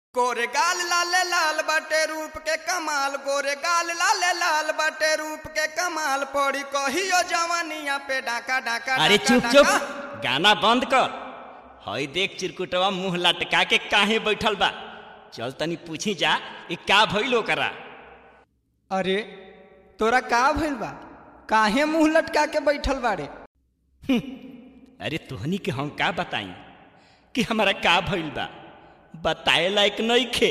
गोरे गाल लाले लाल बाटे रूप के कमाल गोरे गाल लाले लाल बाटे रूप के कमाल पड़ी कहियो जवानिया पे डाका डाका अरे डाका, चुप चुप डाका। गाना बंद कर हई देख चिरकुटवा मुंह लटका के काहे बैठल बा चल तनी पूछी जा ई का भइल ओकरा अरे तोरा का भइल बा काहे मुंह लटका के बैठल बाड़े अरे तोहनी के हम का बताई कि हमारा का भइल बा बताए लायक नइखे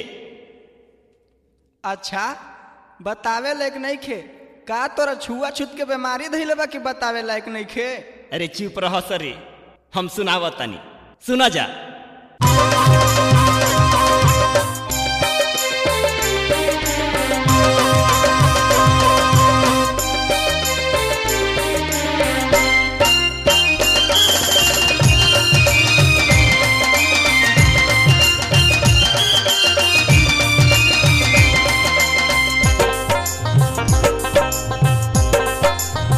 अच्छा बतावे लायक नहीं खे का तोरा छुआ छूत के बीमारी धइले बा कि बतावे लायक नहीं खे अरे चुप रह सरे हम सुनावत तनी सुना जा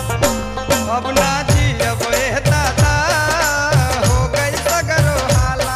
अब ना जियब ए दादा हो गई सगरो हाला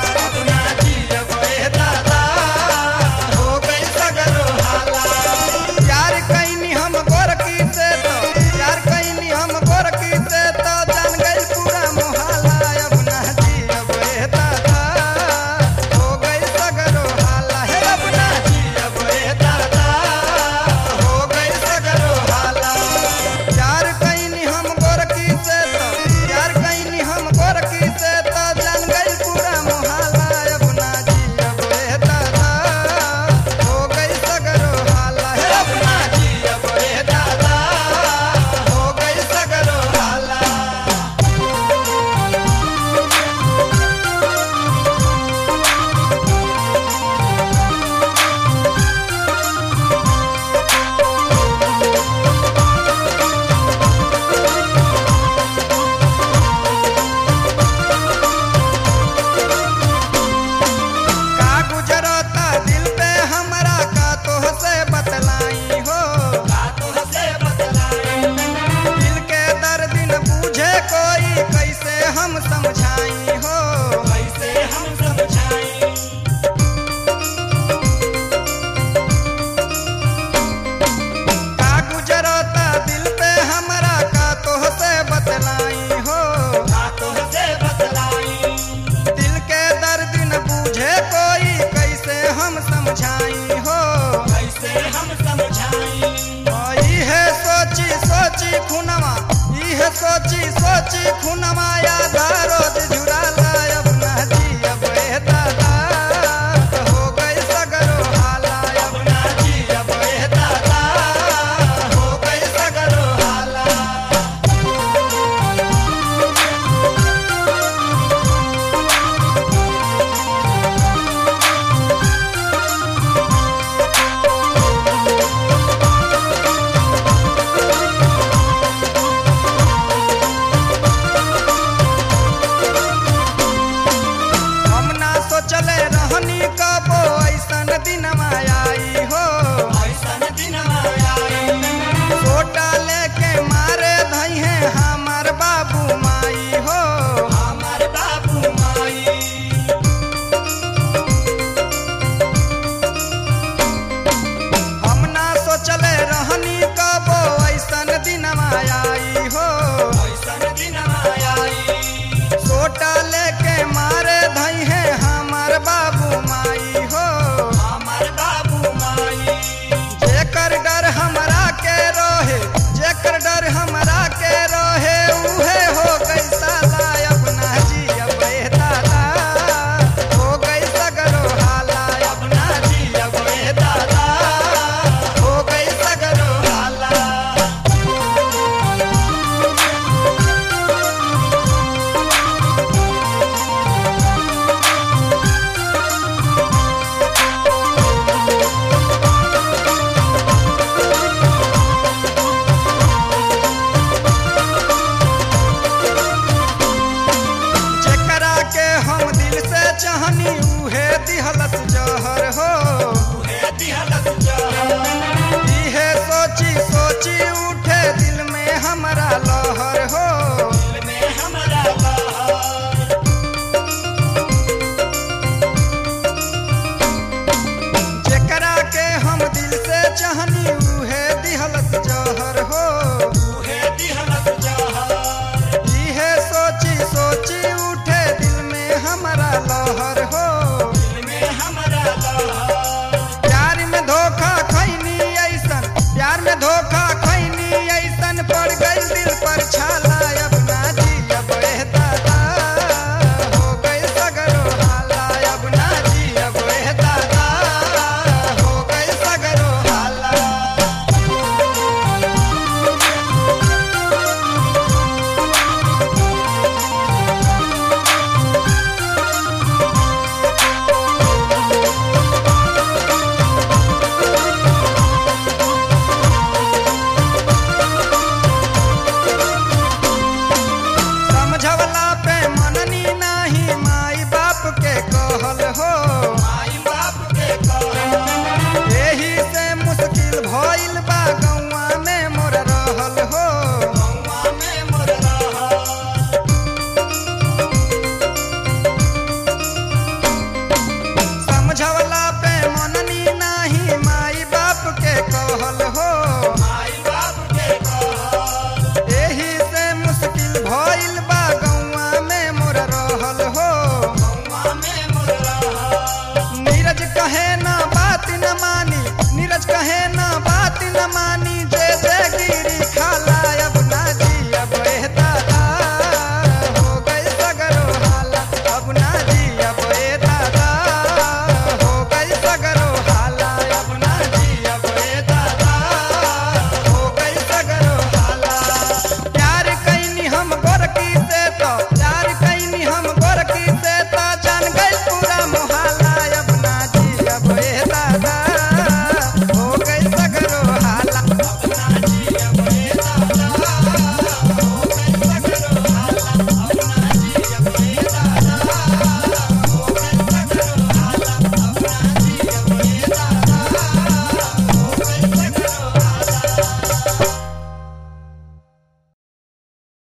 समझवला पे मन